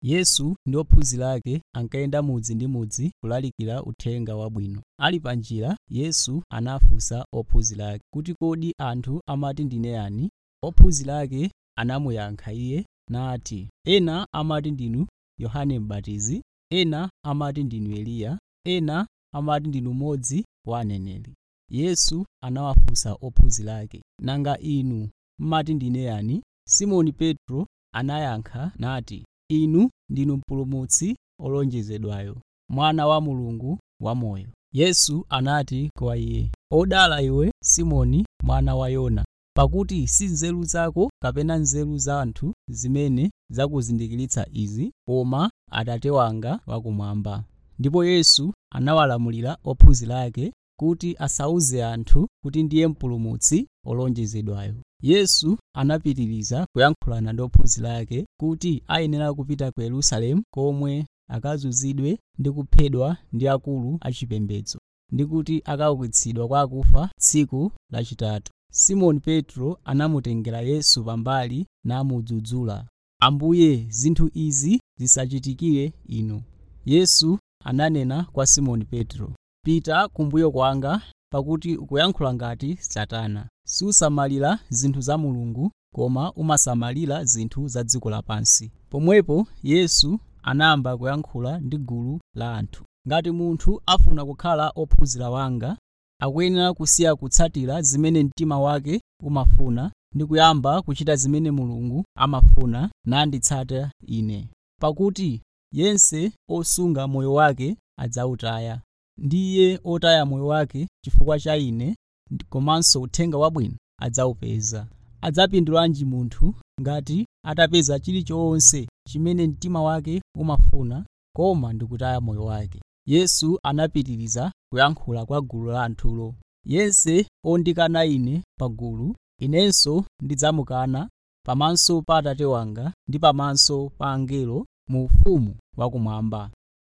yesu ndi ophunzira ake ankayenda mudzi ndi mudzi kulalikira uthenga wabwino ali pa njira yesu anafunsa ophunzira ake kuti kodi anthu amati ndine yani ophunzira ake anamuyankha iye nati ena amati ndinu yohane m'batizi ena amati ndinu eliya ena amati ndinu mmodzi wa aneneri yesu anawafunsa ophunzira ake nanga inu mmati ndine yani simoni petro anayankha nati inu ndinu mpulumutsi olonjezedwayo mwana wa mulungu wamoyo yesu anati kwa iye odala iwe simoni mwana wa yona pakuti si nzeru zako kapena nzeru za anthu zimene zakuzindikiritsa izi koma atate wanga wakumwamba ndipo yesu anawalamulira ophunzira ake kuti asauze anthu kuti ndiye mpulumutsi olonjezedwayo yesu anapitiriza kuyankhulana ndi ophunzira ake kuti ayenera kupita ku yerusalemu komwe akazunzidwe ndi kuphedwa ndi akulu achipembedzo ndi kuti akaukitsidwa kwa akufa tsiku lachitatu simoni petro anamutengera yesu pambali namudzudzula ambuye zinthu izi zisachitikire inu yesu ananena kwa simoni petro pita kumbuyo kwanga pakuti ukuyankhula ngati satana susamalira zinthu za mulungu koma umasamalira zinthu za dziko lapansi pomwepo yesu anayamba kuyankhula ndi gulu la anthu ngati munthu afuna kukhala ophunzira wanga akuyenera kusiya kutsatira zimene mtima wake umafuna ndi kuyamba kuchita zimene mulungu amafuna nanditsata ine pakuti yense osunga moyo wake adzawutaya ndiye otaya moyo wake chifukwa cha ine komanso uthenga wabwino adzawupeza adzapindulanji munthu ngati atapeza chilichonse chimene mtima wake umafuna koma ndikutaya moyo wake yesu anapitiriza kuyankhula kwa gulu la anthulo yense ondikana ine pagulu inenso ndidzamukana pamaso pa atate wanga ndi pamaso pa angelo mu ufumu wakumwamba